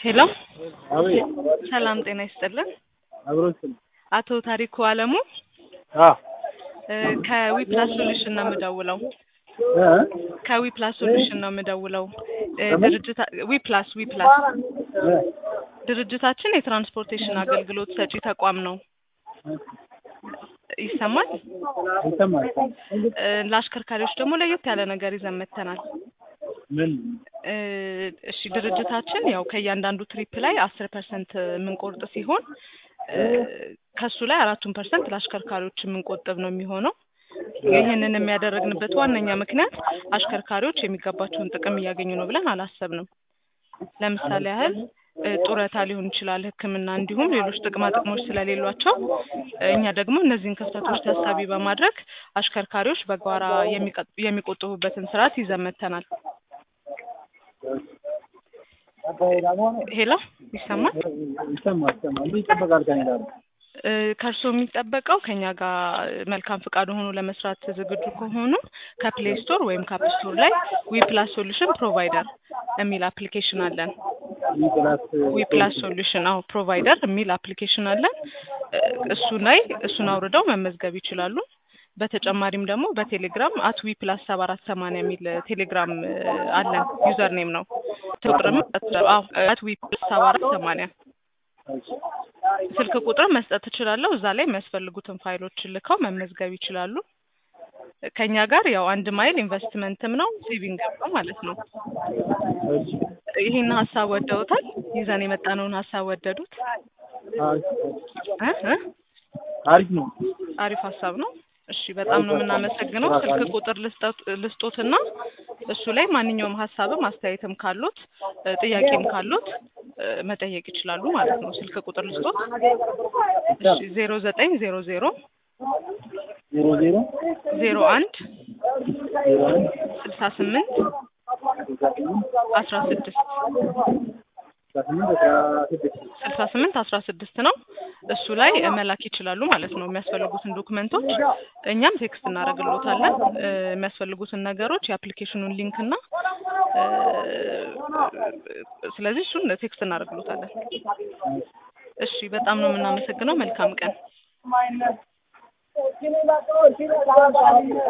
ሄሎ አቤት ሰላም ጤና ይስጥልን። አብሮት አቶ ታሪኩ አለሙ አ እ ከዊፕላስ ሶሉሽን ነው የምደውለው። እ ከዊፕላስ ሶሉሽን ነው የምደውለው። እ ድርጅታ ዊፕላስ ዊፕላስ እ ድርጅታችን የትራንስፖርቴሽን አገልግሎት ሰጪ ተቋም ነው። ይሰማል? ይሰማል። እ ለአሽከርካሪዎች ደግሞ ለየት ያለ ነገር ይዘን መጥተናል። ምን እ እሺ ድርጅታችን ያው ከእያንዳንዱ ትሪፕ ላይ አስር ፐርሰንት የምንቆርጥ ሲሆን እ ከሱ ላይ አራቱን ፐርሰንት ለአሽከርካሪዎች የምንቆጥብ ነው የሚሆነው። ይህንን የሚያደረግንበት ዋነኛ ምክንያት አሽከርካሪዎች የሚገባቸውን ጥቅም እያገኙ ነው ብለን አላሰብንም። ለምሳሌ ያህል እ ጡረታ ሊሆን ይችላል፣ ሕክምና እንዲሁም ሌሎች ጥቅማ ጥቅሞች ስለሌሏቸው እ እኛ ደግሞ እነዚህን ክፍተቶች ታሳቢ በማድረግ አሽከርካሪዎች በጋራ የሚቀ- የሚቆጥቡበትን ስርዓት ይዘን መጥተናል። ሄሎ ይሰማል? ይሰማል ይሰማል። ምን ይጠበቃል ከኔ ጋር? እ ከእርስዎ የሚጠበቀው ከኛ ጋር መልካም ፍቃድ ሆኖ ለመስራት ዝግጁ ከሆኑ ከፕሌይ ስቶር ወይም ከአፕ ስቶር ላይ ዊፕላስ ሶሉሽን ፕሮቫይደር የሚል አፕሊኬሽን አለን። ዊፕላስ ዊፕላስ ሶሉሽን አዎ ፕሮቫይደር የሚል አፕሊኬሽን አለን። እ እሱ ላይ እሱን አውርደው መመዝገብ ይችላሉ። በተጨማሪም ደግሞ በቴሌግራም አት ዊፕላስ ሰባ አራት ሰማንያ የሚል ቴሌግራም እ አለን ዩዘር ኔም ነው። ቁጥርም አዎ አት ዊፕላስ ሰባ አራት ሰማንያ ስልክ ቁጥር መስጠት እችላለሁ። እዛ ላይ የሚያስፈልጉትን ፋይሎች ልከው መመዝገብ ይችላሉ። ከኛ ጋር ያው አንድ ማይል ኢንቨስትመንትም ነው ሴቪንግም ነው ማለት ነው። ይህን ሀሳብ ወደውታል? ይዘን የመጣነውን ሀሳብ ወደዱት? እ እ አሪፍ ነው። አሪፍ ሀሳብ ነው። እሺ በጣም ነው የምናመሰግነው። ስልክ ቁጥር ልስጠት- ልስጦትና እሱ ላይ ማንኛውም ሀሳብም አስተያየትም ካሉት እ ጥያቄም ካሉት እ መጠየቅ ይችላሉ ማለት ነው። ስልክ ቁጥር ልስጦት። እሺ ዜሮ ዘጠኝ ዜሮ ዜሮ ዜሮ ዜሮ ዜሮ አንድ ዜሮ አንድ ስልሳ ስምንት ስልሳ ስምንት አስራ ስድስት ስልሳ ስምንት አስራ ስድስት ስልሳ ስምንት አስራ ስድስት ነው። እሱ ላይ መላክ ይችላሉ ማለት ነው የሚያስፈልጉትን ዶክመንቶች እኛም ቴክስት እናደርግሎታለን። እ የሚያስፈልጉትን ነገሮች የአፕሊኬሽኑን ሊንክ እና እ ስለዚህ እሱን ቴክስት እናደርግሎታለን። እሺ በጣም ነው የምናመሰግነው። መልካም ቀን።